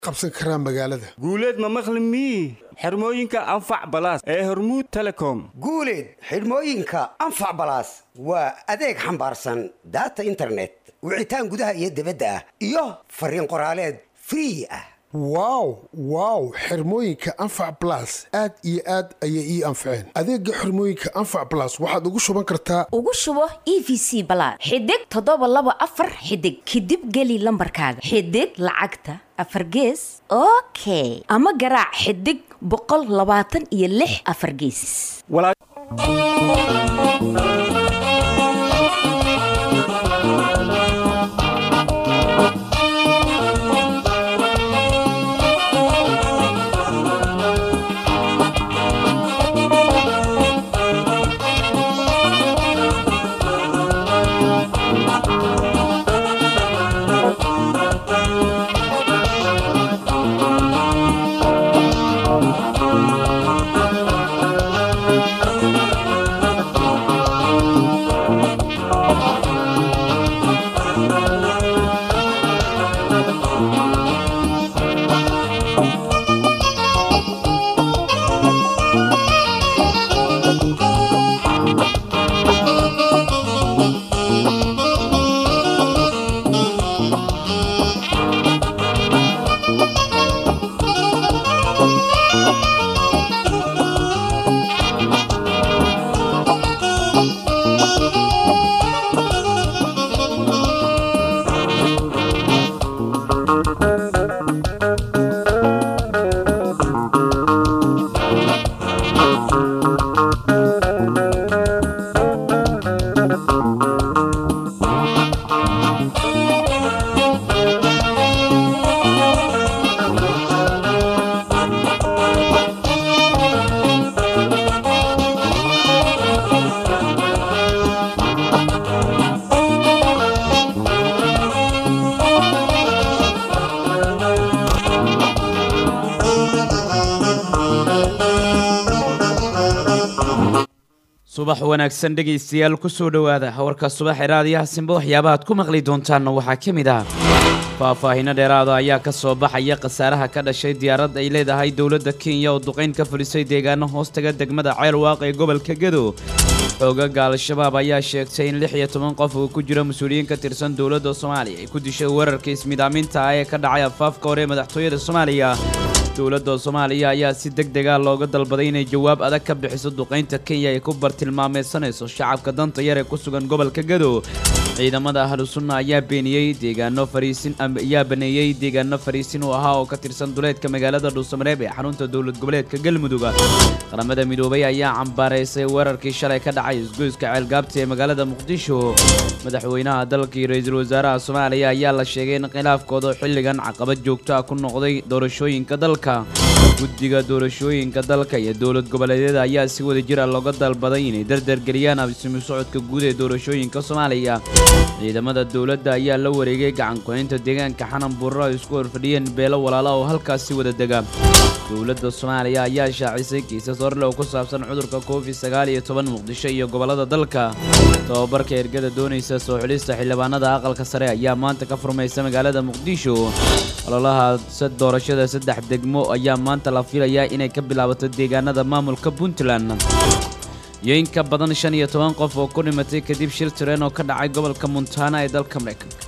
qabsan karaan magaalada guuleed ma maqli mii xirmooyinka anfac balaas ee hormuud telecom guuleed xidhmooyinka anfac balaas waa adeeg xambaarsan daata internet wicitaan gudaha iyo dibadda ah iyo fariin qoraaleed free ah wow wow xirmooyinka anfac balas aad iyo aad ayay ii anfaceen adeega xirmooyinka anfac balas waxaad ugu shuban kartaa ugu shubo e v c balaad xidig toddoba laba afar xidig kadib geli lambarkaaga xidig lacagta afar gees okay ama garaac xidig boqol labaatan iyo lix afar gees subax wanaagsan dhegaystayaal kusoo dhowaada warka subax ee raadiyaha simba waxyaabaha ad ku maqli doontaanna waxaa ka mid ah faahfaahino dheeraada ayaa ka soo baxaya khasaaraha ka dhashay diyaarad ay leedahay dowladda kenya oo duqayn ka fulisay deegaano hoostaga degmada ceelwaaq ee gobolka gedo xoogaga al-shabaab ayaa sheegtay in lix iyo toban qof uu ku jiro mas-uuliyiin ka tirsan dowladda soomaaliya ay ku dishay weerarka ismidaaminta ah ee ka dhacay afaafka hore ee madaxtooyada soomaaliya dowladda soomaaliya ayaa si deg dega looga dalbaday inay jawaab adag ka bixiso duqaynta kenya ay ku bartilmaameysanayso shacabka danta yar ee ku sugan gobolka gado ciidamada ahlu sunna ayaa beeniyey deegaano fariisin ayaa baneeyey deegaano fariisin uu ahaa oo ka tirsan duleedka magaalada dhuusamareeb ee xarunta dowlad goboleedka galmudug qaramada midoobay ayaa cambaaraysay weerarkii shalay ka dhacay isgoyska ceelgaabta ee magaalada muqdisho madaxweynaha dalka iyo ra-iisul wasaaraha soomaaliya ayaa la sheegay in khilaafkooda xilligan caqabad joogto ah ku noqday doorashooyinka dalka guddiga doorashooyinka dalka iyo dowlad goboleedyada ayaa si wada jira looga dalbaday inay dardargeliyaan absimi socodka guud ee doorashooyinka soomaaliya ciidamada dowladda ayaa la wareegay gacanku-haynta deegaanka xanan buurro ay isku horfadhiyeen beelo walaala oo halkaasi wada dega dowladda soomaaliya ayaa shaacisay kiisas horle oo ku saabsan cudurka covid sagaal iyo toban muqdisho iyo gobollada dalka tobabarka ergada doonaysa soo xidhista xildhibaanada aqalka sare ayaa maanta ka furmaysa magaalada muqdisho ololaha doorashada saddex degmo ayaa maanta la filayaa inay ka bilaabato deegaanada maamulka puntland iyo in ka badan shan iyo toban qof oo ku dhimatay kadib shil tireen oo ka dhacay gobolka montana ee dalka maraykanka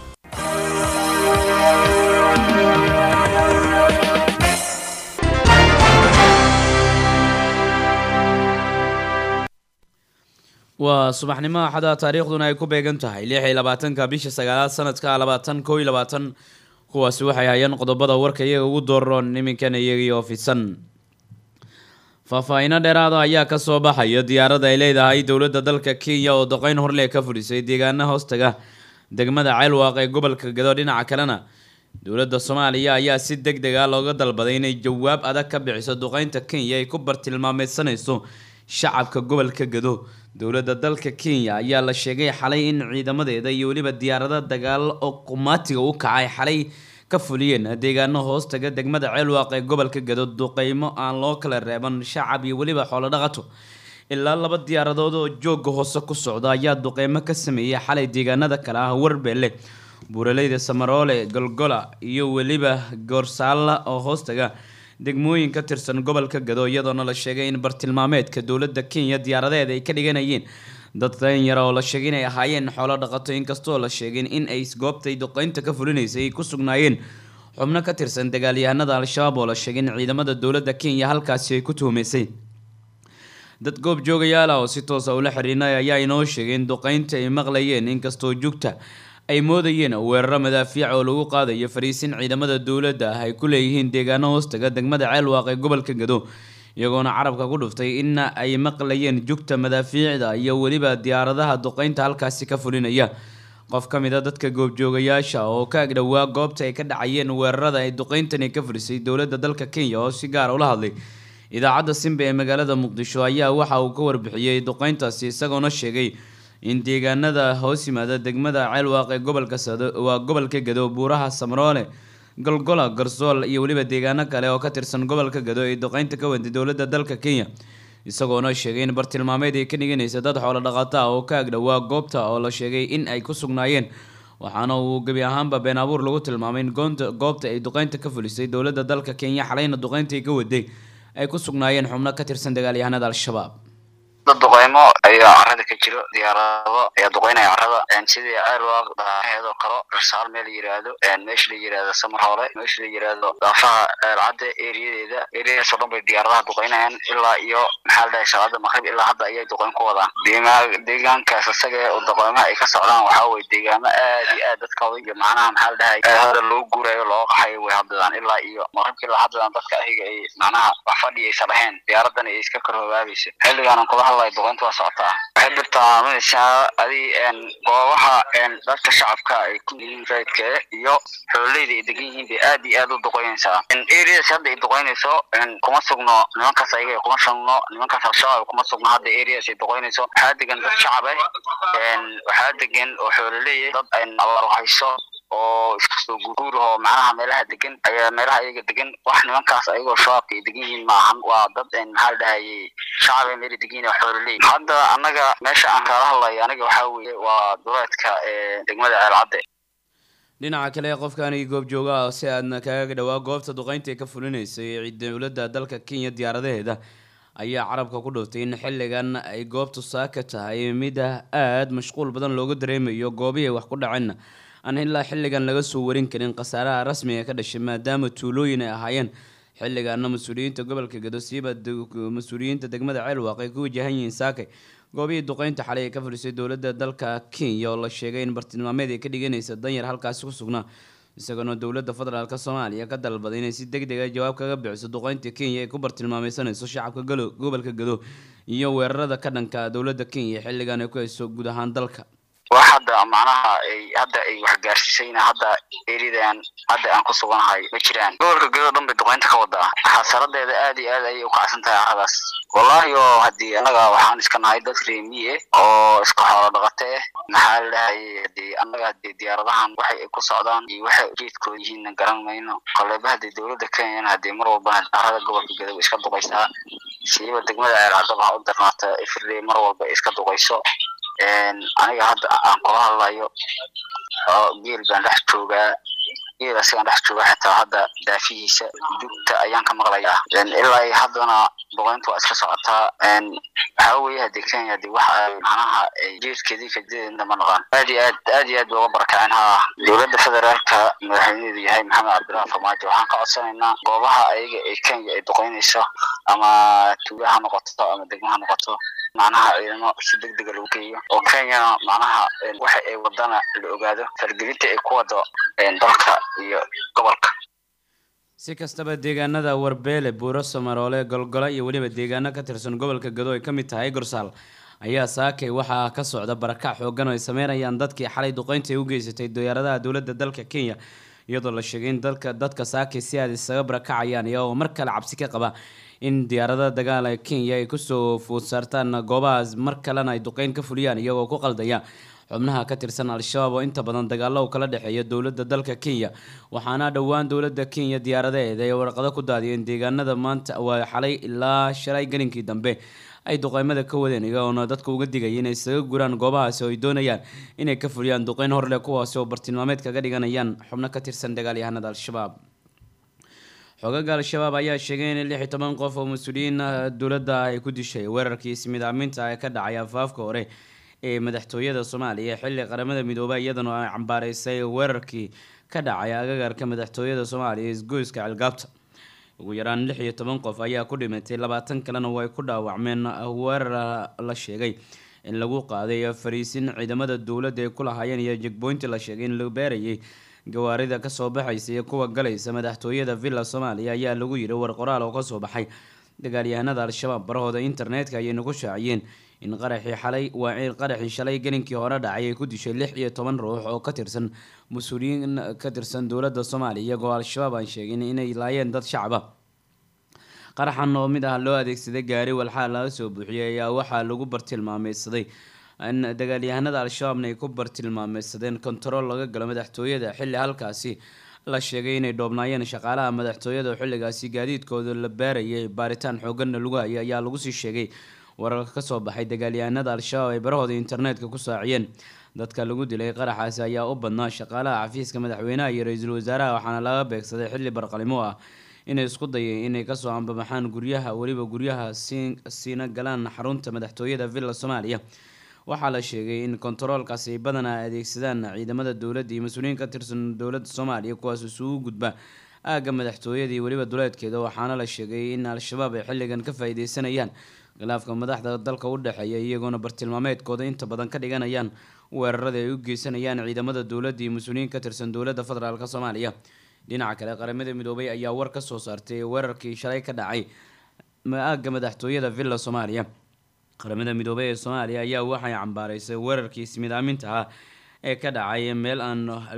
waa subaxnimo axada taariikhduna ay ku beegan tahay lix iyo labaatanka bisha sagaalaad sanadka labaatan koo iyo labaatan kuwaasi waxay hayeen qodobada warka iyaga ugu dooron iminkan iyagii oo fidsan faahfaahino dheeraada ayaa ka soo baxaya diyaarada ay leedahay dowladda dalka kenya oo doqeyn horle ka fudhisay deegaana hoostaga degmada ceelwaaq ee gobolka gado dhinaca kalena dowladda soomaaliya ayaa si deg deg ah looga dalbaday inay jawaab adag ka bixiso duqeynta kenya ay ku bartilmaameysanayso shacabka gobolka gado dowladda dalka kenya ayaa la sheegay xalay in ciidamadeeda iyo weliba diyaarada dagaal oo qumaatiga u kacay xalay ka fuliyeen deegaano hoostaga degmada ceelwaaq ee gobolka gado duqeymo aan loo kala reeban shacab iyo weliba xoolo dhaqato ilaa laba diyaaradood oo jooga hoose ku socda ayaa duqeymo ka sameeyey xalay deegaanada kale ah warbeelle buuraleyda samaroole golgola iyo weliba goorsaalla oo hoostaga degmooyin ka tirsan gobolka gado iyadoona la sheegay in bartilmaameedka dowladda kenya diyaaradeed ay ka dhiganayeen dad danyara oo la sheegay inay ahaayeen xoolo dhaqato inkastoo la sheegin in ay goobtay duqeynta ka fulinaysay ay ku sugnaayeen xubno ka tirsan dagaalyahanada al-shabaab oo la sheegay in ciidamada dowladda kenya halkaasi ay ku tuhumaysay dad goob joogayaal ah oo si toosa ula xiriinay ayaa inoo sheegay in duqeynta ay maqlayeen inkastoo jugta ay moodayeen weeraro madaafiic oo lagu qaadayo fariisin ciidamada dowladda ah ay ku leeyihiin deegaano hoostaga degmada ceelwaaq ee gobolka gado iyagoona carabka ku dhuftay in ay maqlayeen jugta madaafiicda iyo weliba diyaaradaha duqeynta halkaasi ka fulinaya qof ka mid a dadka goobjoogayaasha oo ka agdhowaa goobta ay ka dhacayeen weerarada ay duqeyntani ka fulisay dowladda dalka kenya oo si gaara ula hadlay idaacadda simba ee magaalada muqdisho ayaa waxa uu ka warbixiyey duqeyntaasi isagoona sheegay in deegaanada hoos yimaada degmada ceelwaaq ee gobolka sado waa gobolka gado buuraha samroole golgola garsool iyo weliba deegaano kale oo ka tirsan gobolka gado ay duqeynta ka waday dowladda dalka kenya isagoona sheegay in bartilmaameed ay ka dhiganaysa dad xoolo dhaqata ah oo ka agdhowaa goobta oo la sheegay in ay ku sugnaayeen waxaana uu gebi ahaanba been abuur lagu tilmaamay in goonta goobta ay duqeynta ka fulisay dowladda dalka kenya xalayna duqeynta ay ka waday ay ku sugnaayeen xubno ka tirsan dagaalyahanada al-shabaab dad duqeymo ayaa carada ka jiro diyaarado ayaa duqeynaya carada sidii ceelwaaq daaheedoo kalo rasaal meel la yiraahdo meesha la yiraahdo samar hoole meesha la yiraahdo daafaha ceelcadda eriyadeeda eriyadaasoo dhan bay diyaaradaha duqeynayaan ilaa iyo maxaa la dhahay salaada maqrib ilaa hadda ayay duqeyn ku wadaan deemaa deegaankaas isaga ee duqeymaha ay ka socdaan waxaa weye deegaamo aad iyo aad dadkooda iyo macnaha maxaa la dhahay hada loo guurayo loo qaxayo way hadladaan ilaa iyo maqribka ilaa hadladaan dadka ayaga ay macnaha wax fadhi aysa lahayn diyaaraddan ay iska korhogaabaysa xilligaanan kula hadlayo duqeynta waa socotaa waxay birtaaminaysaa adi goobaha dadka shacabka ay ku yihiin raydka iyo xoololeyda ay degan yihiin bay aad iyo aad u duqeynaysaa areas hadda ay duqeynayso kuma sugno nimankaas ayaga kuma sugno nimankaas al-shabaab kuma sugno hadda areas ay duqeynayso waxaa degan dad shacab ah waxaa degan oo xoololeeya dad abaar hayso oo iska soo guguurahoo macnaha meelaha degan ayaa meelaha ayaga degan wax nimankaas ayagoo shabaabka ay degan yihiin maahan waa dad maxaa la dhahayay shacab ay meela degan yihin oo xoololey hadda annaga meesha aan kala hadlayo aniga waxaa weeye waa duleedka degmada ceelcadde dhinaca kale qofkani goobjooga ah si aadna kaga dhawaa goobta duqeynta ee ka fulinaysay dowladda dalka kenya diyaaradaheeda ayaa carabka ku dhuftay in xilligan ay goobtu saaka tahay mid aada mashquul badan looga dareemayo goobihii wax ku dhaceenna aan ilaa xilligan laga soo warin karin khasaaraha rasmiga ka dhashay maadaama tuulooyin ay ahaayeen xilligaana mas-uuliyiinta gobolka gado siiba mas-uuliyiinta degmada ceelwaaq ay ku wajahan yihiin saakay goobihii duqeynta xalay ee ka fadhiisay dowladda dalka kenya oo la sheegay in bartilmaameed ay ka dhiganaysa danyar halkaasi ku sugnaa isagoona dowladda federaalk soomaaliya ka dalbaday inay si deg deg a jawaab kaga bixiso duqeynta kenya ee ku bartilmaameysanayso shacabka galo gobolka gado iyo weerarada ka dhanka dowladda kenya xilligan ay ku hayso guud ahaan dalka wax hadda macnaha ay hadda ay wax gaarsiisayna hadda eridan hadda aan ku suganahay ma jiraan gobolka gedo dhan bay duqeynta ka wadaa xasaradeeda aad iyo aad ayay ukacsan tahay caradaas wallahi oo haddii annaga waxaan iska nahay dad reemiye oo iska xoolo dhaqate eh maxaa la dhahayay hadii annaga hadii diyaaradahan waxay ay ku socdaan iyo waxay ujeedkooda yihiinna garan mayno koleba hadii dowladda kenyana hadii mar walbana carada gobolka gedo iska duqaysaa siiba degmada ceelcadaba ha u darnaata ifirley mar walba iska duqayso aniga hadda aan kula hadlayo geel baan dhex joogaa geel asigaan dhex jooga xitaa hadda daafihiisa dugta ayaan ka maqlayaa ilaa iyo haddana duqeynta waa iska socotaa waxaa weeye hadii kenya hadii wax ay macnaha jeedkeedii kajeedna ma naqaan aad iyo aad aad iyo aad bay uga barakaceen ha dowladda federaalka madaxweyneedu yahay maxamed cabdillah farmaajo waxaan ka codsanaynaa goobaha ayaga ee kenya ay duqeynayso ama tuuga ha noqoto ama degmo ha noqoto macnaha ciidamo si deg dega lagu geeyo oo kenyana macnaha waxa ay wadana la ogaado fargelinta ay ku wado dalka iyo gobolka si kastaba deegaanada warbeele buuro samaroole golgolo iyo weliba deegaano ka tirsan gobolka gado ay ka mid tahay gorsaal ayaa saakay waxaa ka socda barakac xoogan oo ay sameynayaan dadkii xalay duqeynta ay u geysatay diyaaradaha dowladda dalka kenya iyadoo la sheegay in dalka dadka saakay si aad isaga barakacayaan iyagoo mar kale cabsi ka qaba in diyaaradaha dagaal ee kenya ay kusoo food saartaan goobahaas mar kalena ay duqeyn ka fuliyaan iyagoo ku qaldaya xubnaha ka tirsan al-shabaab oo inta badan dagaalo u kala dhexeeya dowladda dalka kenya waxaana dhowaan dowladda kenya diyaaradaheeda ay warqado ku daadiyeen deegaanada maanta waa xalay ilaa shalay gelinkii dambe ay duqeymada ka wadeen iyagoona dadka uga digaya inay isaga guraan goobahaasi oo ay doonayaan inay ka fuliyaan duqeyn horleh kuwaasi oo bartilmaameed kaga dhiganayaan xubno ka tirsan dagaalyahanada al-shabaab xoogaga al-shabaab ayaa sheegay in lix iyo toban qof oo mas-uuliyiin dowladda ay ku dishay weerarkii ismidaaminta ee ka dhacay afaafka hore ee madaxtooyada soomaaliya xilli qaramada midoobay iyadana ay cambaareysay weerarkii ka dhacay agagarka madaxtooyada soomaaliya isgoyska cilgaabta ugu yaraan lix iyo toban qof ayaa ku dhimatay labaatan kalena way ku dhaawacmeen weerar la sheegay in lagu qaaday fariisin ciidamada dowladda ay ku lahaayeen iyo jegboynti la sheegay in la beerayay gawaarida kasoo baxaysa iyo kuwa galaysa madaxtooyada villa soomaaliya ayaa lagu yiri war qoraal oo kasoo baxay dagaalyahanada al-shabaab barahooda internetka ayay nagu shaaciyeen in qaraxii xalay waa in qaraxii shalay gelinkii hore dhacay ay ku dishay lix iyo toban ruux oo ka tirsan mas-uuliyiin ka tirsan dowladda soomaaliya iyagoo al-shabaab aan sheegin inay laayeen dad shacaba qaraxan oo mid ah loo adeegsaday gaari walxaa laga soo buuxiyay ayaa waxaa lagu bartilmaameysaday in dagaalyahanada al-shabaabna ay ku bartilmaameysadeen kontarool laga galo madaxtooyada xilli halkaasi la sheegay inay dhoobnaayeen shaqaalaha madaxtooyada oo xilligaasi gaadiidkooda la baarayay baaritaan xooganna lagu hayay ayaa lagu sii sheegay wararka kasoo baxay dagaalyahanada al-shabaab ay barahooda internetka ku saaciyeen dadka lagu dilay qaraxaasi ayaa u badnaa shaqaalaha xafiiska madaxweynaha iyo ra-iisul wasaaraha waxaana laga beegsaday xilli barqalimo ah inay isku dayeen inay kasoo ambabaxaan guryaha weliba guryaha siina galaan xarunta madaxtooyada villa soomaaliya waxaa la sheegay in kontaroolkaasi ay badanaa adeegsadaan ciidamada dowladda iyo mas-uuliyiin ka tirsan dowladda soomaaliya kuwaas isugu gudba aagga madaxtooyada iyo weliba duleedkeeda waxaana la sheegay in al-shabaab ay xilligan ka faa-ideysanayaan khilaafka madaxda dalka u dhexeeya iyagoona bartilmaameedkooda inta badan ka dhiganayaan weerarada ay u geysanayaan ciidamada dowladda iyo mas-uuliyiin ka tirsan dowladda federaalk soomaaliya dhinaca kale qaramada midoobay ayaa war ka soo saartay weerarkii shalay ka dhacay aagga madaxtooyada villa soomaaliya qaramada midoobey ee soomaaliya ayaa waxay cambaareysay weerarkii ismidaaminta ah ee ka dhacay meel aan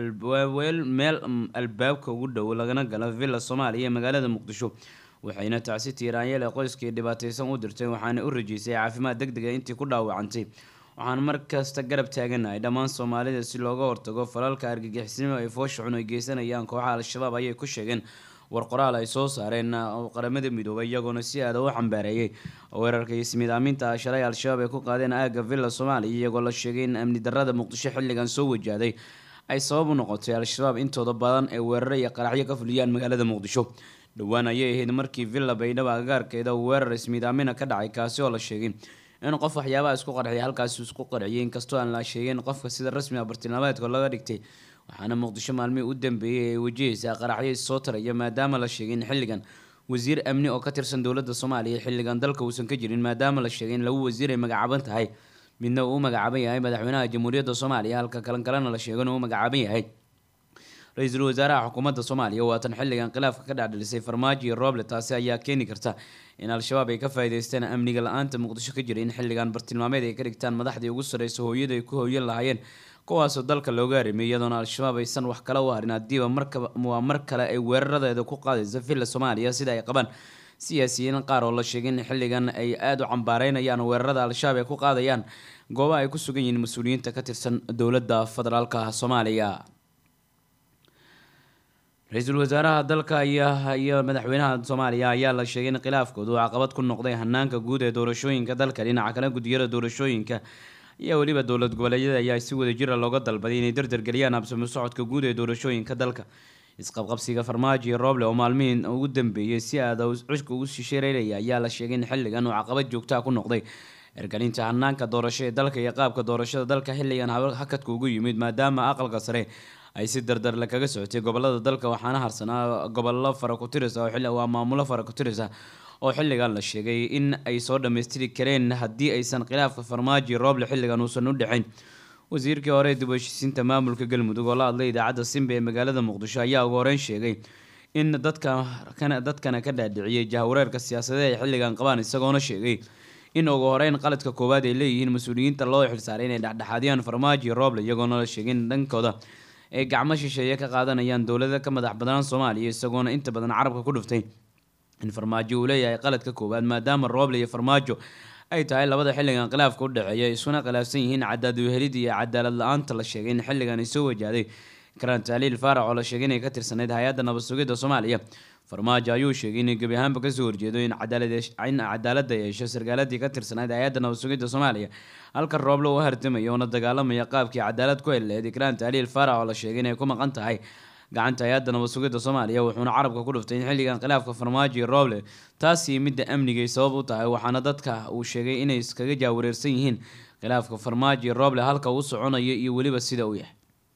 meel albaabka ugu dhow lagana galo villa soomaaliya ee magaalada muqdisho waxayna tacsi tiiraanyeel ee qoyskii dhibaateysan u dirtay waxaana u rajeysay caafimaad deg dega intii ku dhaawacantay waxaan mar kasta garab taaganahay dhammaan soomaalida si looga hortago falalka argagixisnimo ay foosha xun ay geysanayaan kooxaha al-shabaab ayay ku sheegeen war qoraal ay soo saareen qaramada midoobay iyagoona si aada u xambaareeyay weerarka ismidaaminta ah shalay al-shabaab ay ku qaadeen aagga villa soomaaliya iyagoo la sheegay in amni darada muqdisho xilligan soo wajahday ay sabab u noqotay al-shabaab intooda badan ee weeraro iyo qaraxyo ka fuliyaan magaalada muqdisho dhowaan ayay ahayd markii villa baydhabo agagaarkeeda weerar ismidaamina ka dhacay kaasi oo la sheegay in qof waxyaabaha isku qarxiyay halkaasi isku qarxiyay inkastoo aan la sheegin qofka sida rasmi ah bartilmaameedka laga dhigtay waxaana muqdisho maalmihii u dambeeyey ay wajahaysaa qaraxyo issoo taraya maadaama la sheegay in xilligan wasiir amni oo ka tirsan dowladda soomaaliya xilligan dalka uusan ka jirin maadaama la sheegay in lagu wasiir ay magacaaban tahay midna uu u magacaaban yahay madaxweynaha jamhuuriyadda soomaaliya halka kalan kalena la sheegay inuu u magacaaban yahay ra-iisul wasaaraha xukuumadda soomaaliya waatan xilligan khilaafka ka dhacdhilisay farmaajo iyo rooble taasi ayaa keeni karta in al-shabaab ay ka faa'iideysteen amniga la-aanta muqdisho ka jira in xilligan bartilmaameed ay ka dhigtaan madaxdii ugu sarreysa hooyada ay ku hooyan lahaayeen kuwaasoo dalka looga harimay iyadoona al-shabaab aysan wax kala u harin haddiiba markaba waa mar kale ay weeraradeeda ku qaadayso villa soomaaliya sida ay qabaan siyaasiyiin qaar oo la sheegay in xilligan ay aada u cambaareynayaan weerarada al-shabaab ay ku qaadayaan goobaha ay ku sugan yihiin mas-uuliyiinta ka tirsan dowladda federaalka soomaaliya ra-iisul wasaaraha dalka iyo madaxweynaha soomaaliya ayaa la sheegay in khilaafkoodu uu caqabad ku noqday hanaanka guud ee doorashooyinka dalka dhinaca kale gudiyada doorashooyinka iyo weliba dowlad goboleedyada ayaa si wada jira looga dalbaday inay dardargeliyaan habsamo socodka guud ee doorashooyinka dalka isqabqabsiga farmaajo iyo rooble oo maalmihii ugu dambeeyey si aada cushka ugu shisheereynaya ayaa la sheegay in xilligan uu caqabad joogtaa ku noqday ergelinta hanaanka doorasho ee dalka iyo qaabka doorashada dalka xilligan hakadka ugu yimid maadaama aqalka sare ay si dardarle kaga socotay gobolada dalka waxaana harsanaa gobollo fara ku tiris ah waa maamulo fara ku tiris ah oo xilligan la sheegay in ay soo dhammaystiri kareen haddii aysan khilaafka farmaajo rooble xilligan uusan u dhexayn wasiirkii hore dib u heshiisiinta maamulka galmudug oo la hadlay idaacadda simba ee magaalada muqdisho ayaa ugu horeyn sheegay in dadka dadkana ka dhaadhiciyey jahawareerka siyaasadeed ay xilligan qabaan isagoona sheegay in ugu horeyn qaladka koowaad ay leeyihiin mas-uuliyiinta loo xilsaaray inay dhexdhexaadiyaan farmaajo rooble iyagoona la sheegay in dhankooda ay gacmo shisheeye ka qaadanayaan dowlada ka madax badnaan soomaaliya isagoona inta badan carabka ku dhuftay in farmaajo uu leeyahay qaladka koowaad maadaama rooble iyo farmaajo ay tahay labada xilligan khilaafka u dhexeeya isuna khilaafsan yihiin cadaad wehelid iyo cadaalad la-aanta la sheegay in xilligan ay soo wajahday karaan taaliil faarac oo la sheegay inay ka tirsanayd hay-adda nabad sugidda soomaaliya farmaajo ayuu sheegay inay gebi ahaanba kasoo horjeedo in cadaalad in cadaaladda yeesho sarkaaladii ka tirsanayd hay-adda nabad sugidda soomaaliya halka rooble uu hartamaya una dagaalamaya qaabkii cadaalad ku heleed ikraan tahliil faarax oo la sheegay inay ku maqan tahay gacanta hay-adda nabad sugidda soomaaliya wuxuuna carabka ku dhuftay in xilligan khilaafka farmaajo iyo rooble taasi midda amnigay sabab u tahay waxaana dadka uu sheegay inay iskaga jaawareersan yihiin khilaafka farmaajo iyo rooble halka uu soconayo iyo weliba sida uu yahay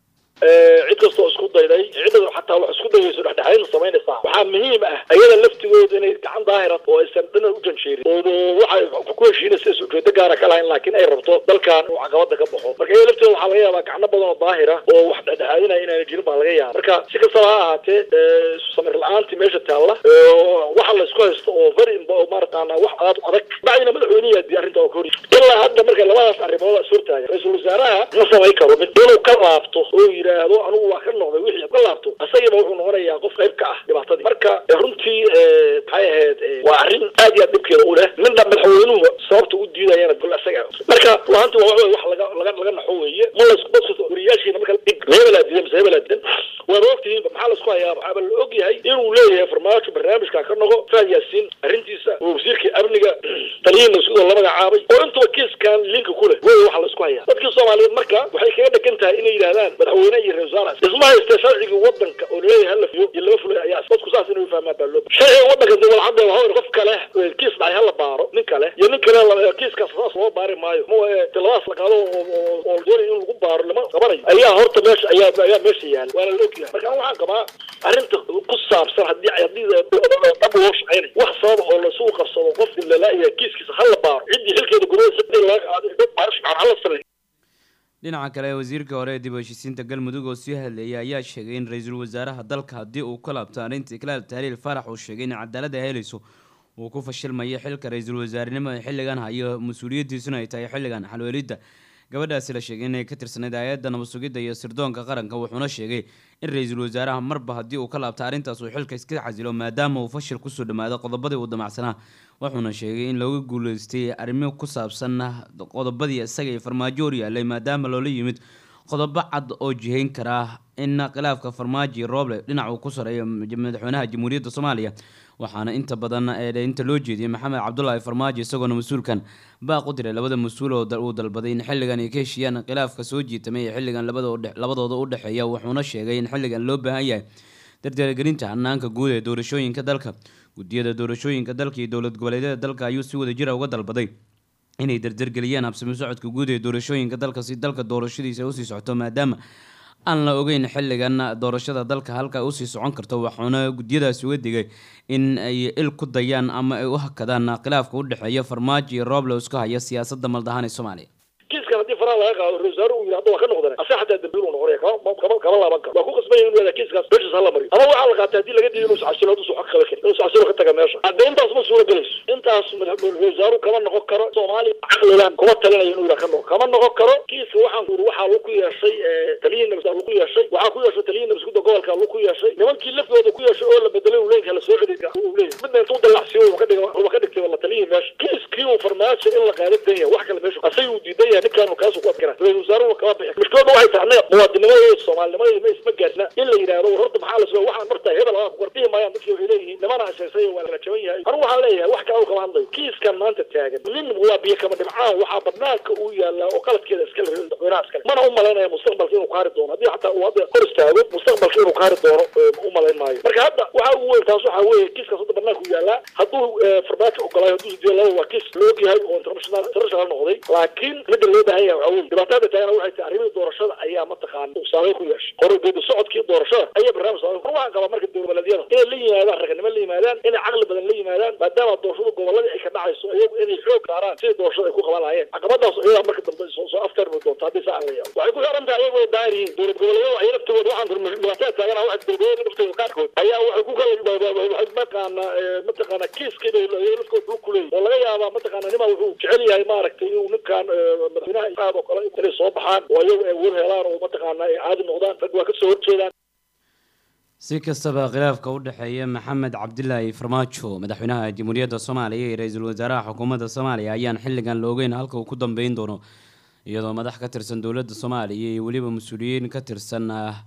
cid kastoo isku dayday cidda xataa wax isku dayayso dhexdhexayn samaynaysaa waxaa muhiim ah ayada laftigooda inay gacan daahira oo aysan dhina u janjeerin oo waxay ku heshiinaysa is ujeedo gaara ka lahayn laakiin ay rabto dalkan uu caqabada ka baxo marka iyada lafteeda waxaa laga yaabaa gacno badan oo daahira oo wax dhexdhexaadinaya inaana jirin baa laga yaaba marka si kastaba ha ahaatee samir la-aantii meesha taalla waxa la isku haysto oo very maarataana wax aad adag bacdina madaxweynihi di arrinta oo kahor ilaa hadda marka labadaas arrimood is hortaaga ra-iisul wasaaraha ma samayn karo mid inuu ka laabto oo yidhaahdo anigu waa ka noqday wixii ka laabto isagiiba wuxuu noqonayaa qof qayb ka ah dhibaatadii marka runtii maxay ahayd waa arrin aad iyo aad dhibkeeda u leh midna madaxweynuhu sababta u diidayana gol isaga marka lahanti waa wax wax laga laga laga naxo weeye ma la isku dadka wariyaashiina marka hebelaa diidan mise hebelaa diidan waaba ogtihiin maxaa la isku hayaa waxaaba la og yahay inuu leeyahay farmaajo barnaamijka ka noqo faad yaasiin arrintiisa oo wasiirkii amniga taliyihiina sidoo la magacaabay oo intuba kiiskan linka ku leh wey waxa la isku hayaa dadkii soomaaliyeed marka waxay kaga dhegan tahay inay yidhahdaan madaxweyne iyo ra-isul wasaare isma haysta sharcigii wadanka oo laleeyahay hala fiyo iyo laba fulay ayaa dadku saas inay fahmaan baa loo sharciga wadanka dawalcadda waxa weye qof kale kiis dhacay hala baaro nin kale iyo nin kale kiiskaas saas loo baari maayo ma tiladaas la qaado oo doonay in lagu baaro lama qabanayo ayaa horta meesha ayaa ayaa meesha yaala waana la ogyahay marka waxaan qabaa arrinta ku saabsan haddii haddii dhab loo shaqeynayo wax sababa oo lasugu qabsado qof dillalaa'iya kiiskiisa hala baaro ciddii xilkeeda gudada laga qaaday baarish fiican hala sameeyo dhinaca kale wasiirka hore ee dib u heshiisiinta galmudug oo sii hadlayay ayaa sheegay in ra-iisul wasaaraha dalka haddii uu ka laabto arrinta iklaal tahliil farax uu sheegay in cadaaladda helayso uu ku fashilmayo xilka ra-iisul wasaarenimo ee xilligan hayo mas-uuliyaddiisuna ay tahay xilligan xalweelidda gabadhaasi la sheegay inay ka tirsanayd hay-adda nabad sugidda iyo sirdoonka qaranka wuxuuna sheegay in ra-iisul wasaaraha marba haddii uu ka laabto arrintaas uu xilka iska xasilo maadaama uu fashil kusoo dhammaado qodobadii uu damacsanaa wuxuuna sheegay in looga guuleystay arrimo ku saabsan qodobadii isaga iyo farmaajo hor yaalay maadaama loola yimid qodobo cad oo jihayn karaa in khilaafka farmaajo iyo rooble dhinac uu ku sareeyo madaxweynaha jamhuuriyadda soomaaliya waxaana inta badan inta loo jeediyey maxamed cabdulaahi farmaajo isagoona mas-uulkan baaq u diray labada mas-uul oo uu dalbaday in xilligan ay ka heshiiyaan khilaafka soo jiitamay ee xilligan labadooda u dhexeeya wuxuuna sheegay in xilligan loo baahan yahay dardargelinta hanaanka guud ee doorashooyinka dalka guddiyada doorashooyinka dalka iyo dowlad goboleedyada dalka ayuu si wada jira uga dalbaday inay dardargeliyaan habsami socodka guud ee doorashooyinka dalka si dalka doorashadiisa usii socoto maadaama aan la ogeyn xilligan doorashada dalka halka usii socon karto waxauna guddiyadaasi uga digay in ay il ku dayaan ama ay u hakadaan khilaafka u dhexeeya farmaajo iyo rooble isku haya siyaasadda maldahaan ee soomaaliya kiiskan haddii faraha laga qaado ra-isul wasaare uu yidhi hadda waa ka noqdane ase xataa dambiil uu noqonaya kama kama kama laaban karo waa ku qasbanya inuu yihahda kiiskaas meeshaas hala mariyo ama waxaa la qaatay haddii laga diido inuu iscasilo hadduu xaq qaban karin inuu iscasilo ka taga meesha hadda intaas ma suura gelayso intaas ra-isul wasaaruhu kama noqon karo soomaaliya caqlilan kuma talinayo inuu yidhaha ka noqo kama noqon karo kiiska waxaan ku yidhi waxaa lagu ku yeeshay taliyihii nabs lagu yeeshay waxaa ku yeeshay taliyihii nabsgudda gobolka lagu ku yeeshay nimankii laftooda ku yeeshay oo la bedelay uu leeyahay la soo celiya uu leeyahay midna intuu dalacsiyo uu ka dhigay uu ka dhigtay wala taliyihii meesha kiiskii uu farmaajo in la qaado dan yahay wax kale meesha asay uu diidan yahay ninkaan kaasuu ku adkara ra-isul wasaaruhu kama bixi mushkilada waxay tahay annaga muwaadinimada iyo soomaalinimada ma isma gaarna in la yidhaahdo war horta maxaa la soo waxaan martaa hebel ah warbihi maayaan dadkii waxay leeyihiin nimana aseesay waa la jaban yahay anigu waxaan leeyahay wax kale uu kama hadlayo kiiskan maanta taagan nin waa biyo kama dhibcaan waxaa badnaanka uu yaalaa oo qaladkeeda iskale madaxweynaha iskale mana u malaynaya mustaqbalka inuu kaari doono haddii xataa uu hadda hor istaago mustaqbalka inuu kaari doono u malayn maayo marka hadda waxa ugu weyn taas waxaa weeye kiiskaas hadda badnaanka uu yaalaa hadduu farmaajo ogolaayo hadduu sidiyo laba waa kiis la og yahay oo international international noqday laakiin midda loo baahan yahay waxaa weye dhibaatada taagana waxay tahay arrimihii doorashada ayaa mataqaana saameyn ku yeeshay hore geedi socodkii doorashada ayaa barnaamij saameyn war waxaan qabaa marka dowladyada inay la yimaadaan raganimo la yimaadaan inay caqli badan la yimaadaan maadaama doorashada goboladii ay ka dhacayso iyagu inay xoog saaraan sidii doorashada ay ku qaban lahaayeen caqabadaas iyadaa marka dambe soo soo aftarmi doonta haddii saa aan la yaabo waxay ku xiran tahay iyagoo daahir yihiin dowlad goboleedyada ay naftooda waxaan dhibaatada taagana waxa dowlad goboleedyada naftooda qaarkood ayaa waxay ku kala mataqaana mataqaana kiiskii bay lafkooda lug ku leeyihin oo laga yaabaa mataqaana nima wuxuu jecel yahay maaragtay inuu ninkan madaxweynaha isaad oo kale inay soo baxaan oo iyagu ay war helaan oo mataqaana ay caadi noqdaan rag waa kasoo horjeedaan si kastaba khilaafka u dhexeeya maxamed cabdilaahi farmaajo madaxweynaha jamhuuriyadda soomaaliya iyo ra-iisul wasaaraha xukuumadda soomaaliya ayaan xilligan la ogeyn halka uu ku dambeyn doono iyadoo madax ka tirsan dowladda soomaaliya iyo weliba mas-uuliyiin ka tirsan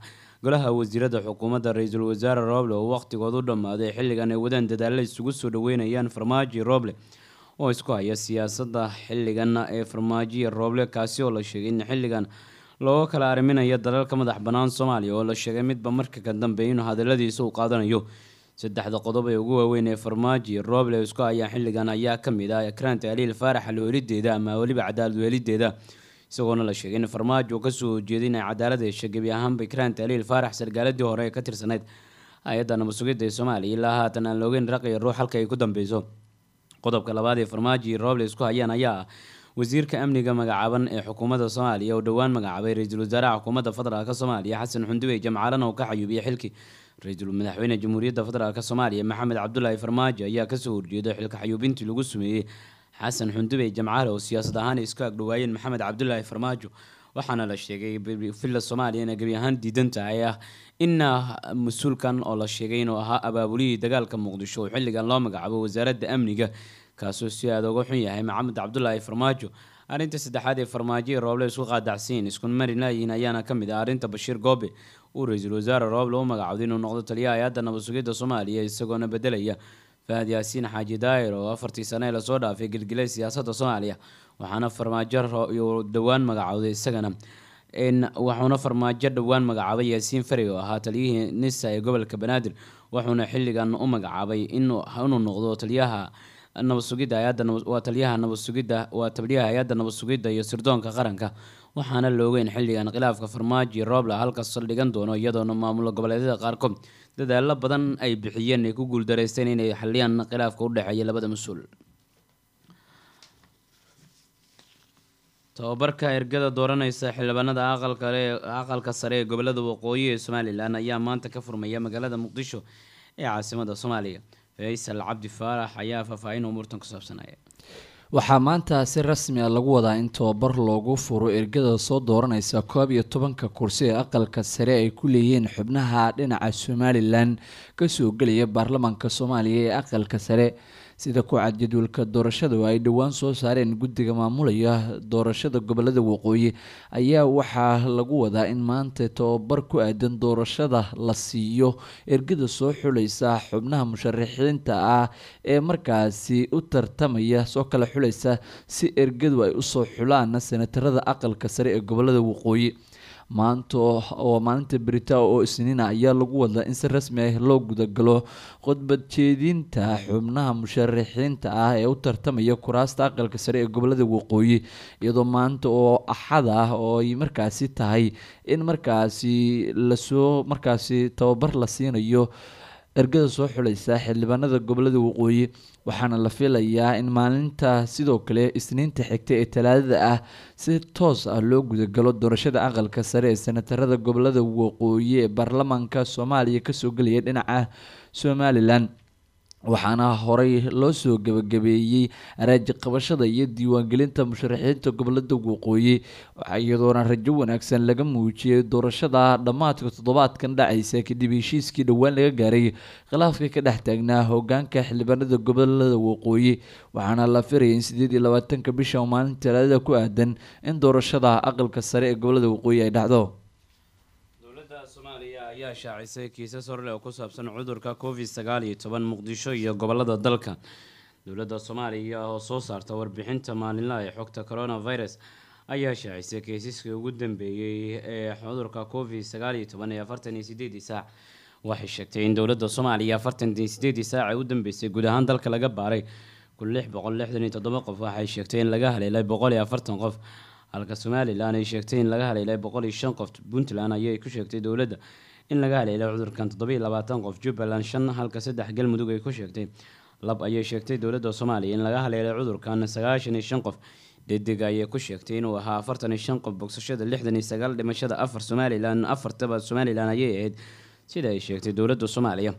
golaha wasiirada xukuumadda ra-iisul wasaare roble oo wakhtigood u dhammaaday xilligan ay wadaan dadaalla isugu soo dhaweynayaan farmaajo roble oo isku haya siyaasadda xilligan ee farmaajoya rooble kaasi oo la sheegay in xilligan looga kala arriminayo dalalka madax bannaan soomaaliya oo la sheegay midba marka ka dambeeya inuu hadaladiisa uu qaadanayo saddexda qodob ee ugu waaweyn ee farmaajo rooble isku hayaan xilligan ayaa ka mid ah ekraanta aliil faarax alweelideeda ama weliba cadaalad weelideeda isagoona la sheegay in farmaajo kasoo horjeeday inay cadaalad hesha gebi ahaanba ekraanta aliil faarax sargaaladii hore ee ka tirsanayd hay-adda nabadsugidda ee soomaaliya ilaa haatan aan loogeyn raqiya ruux halka ay ku dambeyso qodobka labaad ee farmaajo iyo rooble isku hayaan ayaa ah wasiirka amniga magacaaban ee xukuumadda soomaaliya oo dhowaan magacaabay ra-iisul wasaaraha xukuumadda federaalk soomaaliya xasan xundubey jamcaalan oo ka xayuubiyay xilkii ra-iisul madaxweyne jamhuuriyadda federaalk soomaaliya maxamed cabdulaahi farmaajo ayaa kasoo horjeeday xilka xayuubintii lagu sameeyey xasan xundubey jamcaale oo siyaasad ahaan ay isku agdhowaayeen maxamed cabdulaahi farmaajo waxaana la sheegay villa soomaaliya inay gebi ahaan diidan tahay ah in mas-uulkan oo la sheegay inuu ahaa abaabulihii dagaalka muqdisho oo xilligan loo magacaabo wasaaradda amniga kaasoo si aada uga xun yahay maxamed cabdulaahi farmaajo arrinta saddexaad ee farmaajo ee rooble isku qaadacsiin isku mari laayihiin ayaana ka mid ah arrinta bashiir goobe uu ra-iisul wasaare rooble u magacawday inuu noqdo taliyaha hay-adda nabadsugidda soomaaliya isagoona bedelaya fahad yaasiin xaaji daayir oo afartii sane ee lasoo dhaafay gelgelay siyaasadda soomaaliya waxaana farmaajo dhowaan magacawday isagana waxuuna farmaajo dhowaan magacaabay yaasiin fari oo ahaa taliyihii nisa ee gobolka banaadir wuxuuna xilligan u magacaabay inuu noqdo taliyaha nabadsugidda hay-adda waa taliyaha nabadsugidda waa taliyaha hay-adda nabadsugidda iyo sirdoonka qaranka waxaana loogeyn xilligan khilaafka farmaajo iyo roobla halka saldhigan doono iyadoona maamulo goboleedyada qaarkood dadaalo badan ay bixiyeen ay ku guuldareysteen inay xaliyaan khilaafka u dhexeeya labada mas-uul tobabarka ergada dooraneysa xildhibaanada aqalka sare ee gobolada waqooyi ee somalilan ayaa maanta ka furmaya magaalada muqdisho ee caasimada soomaaliya faysal cabdi faarax ayaa faahfaahin umuurtan ku saabsanaya waxaa maanta si rasmi a lagu wadaa in tobabar loogu furo ergada soo dooraneysa koob iyo tobanka kursi ee aqalka sare ay ku leeyihiin xubnaha dhinaca somalilan kasoo gelaya baarlamaanka soomaaliya ee aqalka sare sida ku cad jadwalka doorashada oo ay dhowaan soo saareen guddiga maamulaya doorashada gobolada waqooyi ayaa waxaa lagu wadaa in maanta tobabar ku aadan doorashada la siiyo ergada soo xulaysa xubnaha musharaxiinta ah ee markaasi u tartamaya soo kala xulaysa si ergadu ay usoo xulaan senatarada aqalka sare ee gobolada waqooyi maanta oo maalinta berita oo isniina ayaa lagu wadaa in si rasmi ah loo gudagalo khudbad jeedinta xubnaha musharaxiinta ah ee u tartamaya kuraasta aqalka sare ee gobolada waqooyi iyadoo maanta oo axad ah oo ay markaasi tahay in markaasi lasoo markaasi tababar la siinayo ergada soo xulaysa xildhibaanada gobolada waqooyi waxaana la filayaa in maalinta sidoo kale isniinta xigta ee talaadada ah si toos ah loo gudagalo doorashada aqalka sare ee senatarada gobolada waqooyi ee baarlamaanka soomaaliya kasoo gelaya dhinaca somalilan waxaana horey loo soo gabagabeeyey araaji qabashada iyo diiwaangelinta musharaxiinta gobolada waqooyi iyadoona rajo wanaagsan laga muujiyay doorashada dhammaadka toddobaadkan dhacaysa kadib heshiiskii dhowaan laga gaaray khilaafka ka dhex taagnaa hogaanka xildhibaanada gobolada waqooyi waxaana la firayay in sideed iyo labaatanka bisha oo maalinta talaadada ku aadan in doorashada aqalka sare ee gobolada waqooyi ay dhacdo dowladda soomaaliya ayaa shaacisay kiisas horle oo ku saabsan cudurka covid sagaal iyo toban muqdisho iyo gobolada dalka dowladda soomaaliya oo soo saarta warbixinta maalinlaha ee xogta coronavirus ayaa shaacisay kiisaskii ugu dambeeyey ee cudurka covid sagaal iyo toban ee afartan iyo sideedii saac waxay sheegtay in dowladda soomaaliya afartan iyo sideedii saac ee u dambeysay guud ahaan dalka laga baaray kun lix boqol lixdan iyo toddoba qof waxay sheegtay in laga haleelay boqol iyo afartan qof halka somalilan ay sheegtay in laga haleelay boqol iyo shan qof puntland ayay ku sheegtay dowladda in laga haleelay cudurkan toddoba iyo labaatan qof jubbaland shan halka saddex galmudug ay ku sheegtay lab ayay sheegtay dowladda soomaaliya in laga haleelay cudurkan sagaashan iyo shan qof dedig ayay ku sheegtay inuu ahaa afartan iyo shan qof bogsashada lixdan iyo sagaal dhimashada afar somalilan afartaba somalilan ayay ahayd sida ay sheegtay dowladda soomaaliya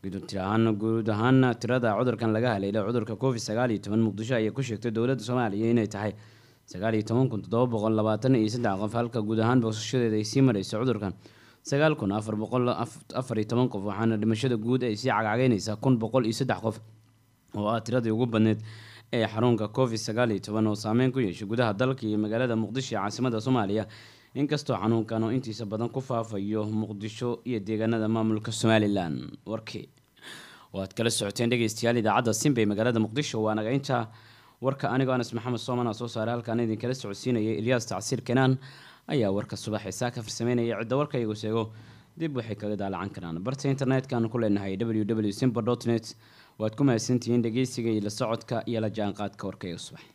guud ahaan tirada cudurkan laga haleelay cudurka covid sagaal iyo toban muqdisho ayay ku sheegtay dowladda soomaaliya inay tahay sagaal iyo toban kun toddoba boqol labaatan iyo saddex qof halka guud ahaan bogsashadeeda ay sii mareyso cudurkan sagaal kun afar boqol afar iyo toban qof waxaana dhimashada guud ay sii cagcageyneysaa kun boqol iyo saddex qof oo ah tiradii ugu badneyd ee xarunka covid sagaal iyo toban oo saameyn ku yeeshay gudaha dalka iyo magaalada muqdisho ee caasimada soomaaliya inkastoo xanuunkan oo intiisa badan ku faafayo muqdisho iyo deegaanada maamulka somalilan warkii waad kala socoteen dhegeystayaal idaacadda simba ee magaalada muqdisho waa naga inta warka anigoo anas maxamed sooman aa soo saaray halkaan idinkala socodsiinayay ilyaas tacsiir kenaan ayaa warka subax isaa ka farsameynaya cidda warka iyagu sheego dib waxay kaga daalacan karaan barta internet-kaanu ku leenahay w w simba dot net waad ku mahadsantihiin dhegeysiga iyo la socodka iyo la jaanqaadka warka iyaga subax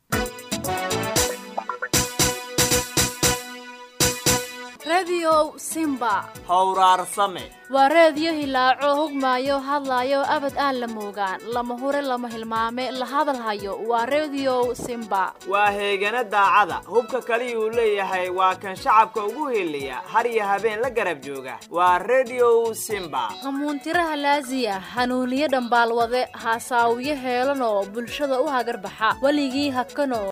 rediyow simba howraarsame waa reediyo hilaaco hogmaayo hadlaayo abad aan la moogaan lama hure lama hilmaame la hadalhayo waa rediyow simba waa heegana daacada hubka kaliyuu leeyahay waa kan shacabka ugu heliya har iyo habeen la garab jooga waa rediyow simba hamuuntiraha laasiya hanuuniye dhambaalwade haasaawiye heelanoo bulshada u hagarbaxa weligii hakanoo